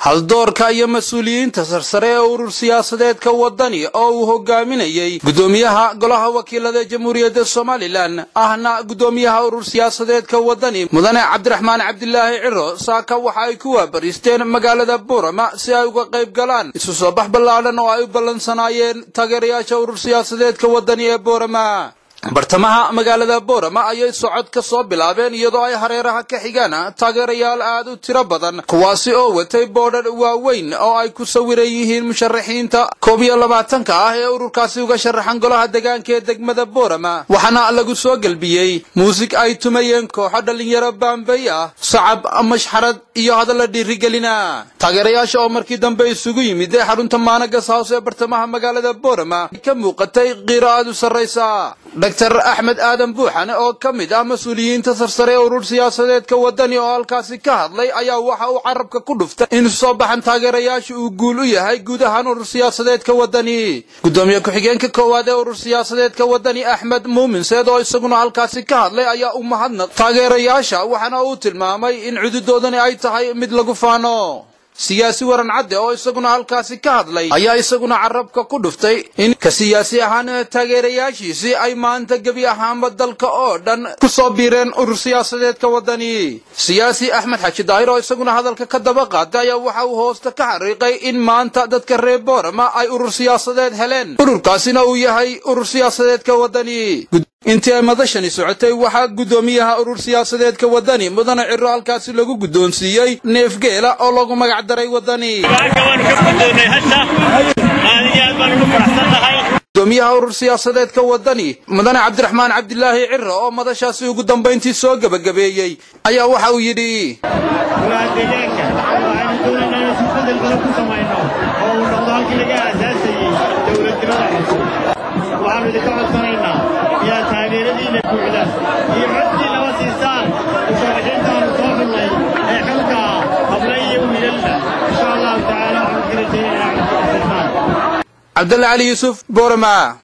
haldoorka iyo mas-uuliyiinta sarsare ee urur siyaasadeedka wadani oo uu hogaaminayey gudoomiyaha golaha wakiilada ee jamhuuriyadda somalilan ahna gudoomiyaha urur siyaasadeedka wadani mudane cabdiraxmaan cabdilaahi ciro saaka waxa ay ku waabariisteen magaalada buurama si ay uga qayb galaan isu soo bax ballaadhan oo ay u ballansanaayeen taageerayaasha urur siyaasadeedka wadani ee buurama bartamaha magaalada boorama ayay socod ka soo bilaabeen iyadoo ay hareeraha ka xigaan taageerayaal aad u tiro badan kuwaasi oo watay boodhar waaweyn oo ay ku sawiran yihiin musharaxiinta koob iyo labaatanka ah ee ururkaasi uga sharaxan golaha degaanka ee degmada boorama waxaana lagu soo gelbiyey muusig ay tumayeen kooxo dhallinyaro baambay ah sacab mashxarad iyo hadalla dhiirigelina taageerayaasha oo markii dambe isugu yimid ee xarunta maanagas house ee bartamaha magaalada boorama ka muuqatay qiiro aad u sarraysa dr axmed aadan buuxane oo ka mid ah mas-uuliyiinta sarsare ee urur siyaasadeedka wadani oo halkaasi ka hadlay ayaa waxa uu carabka ku dhuftay in soo baxan taageerayaasha uu guul u yahay guud ahaan urur siyaasadeedka wadani gudoomiye ku-xigeenka koowaad ee urur siyaasadeedka wadani axmed muumin seed oo isaguna halkaasi ka hadlay ayaa u mahadnaq taageerayaasha waxaana uu tilmaamay in cududoodani ay tahay mid lagu faano siyaasi waran cadde oo isaguna halkaasi ka hadlay ayaa isaguna carabka ku dhuftay in ka siyaasi ahaan taageerayaashiisii ay maanta gebi ahaanba dalka oo dhan ku soo biireen urur siyaasadeedka wadani siyaasi axmed xaji daahir oo isaguna hadalka ka daba qaaday ayaa waxa uu hoosta ka xariiqay in maanta dadka reer boorama ay urur siyaasadeed heleen ururkaasina uu yahay urur siyaasadeedka wadani intii ay madashani socotay waxaa guddoomiyaha urur siyaasadeedka wadani mudane ciro halkaasi lagu guddoonsiiyey neefgeela oo lagu magac daray wadani gudoomiyaha urur siyaasadeedka wadani mudane cabdiraxmaan cabdilaahi ciro oo madashaasi ugu dambayntii soo gebagabeeyey ayaa waxa uu yidhi taageeradiina buuxda iyo codkii laba siisaan musharaxiintaanu soo xullay ee xilka habla iyo wiilalna insha allahu tacaala waxaan ka rajaynaa codkii cabdalla cali yuusuf boorama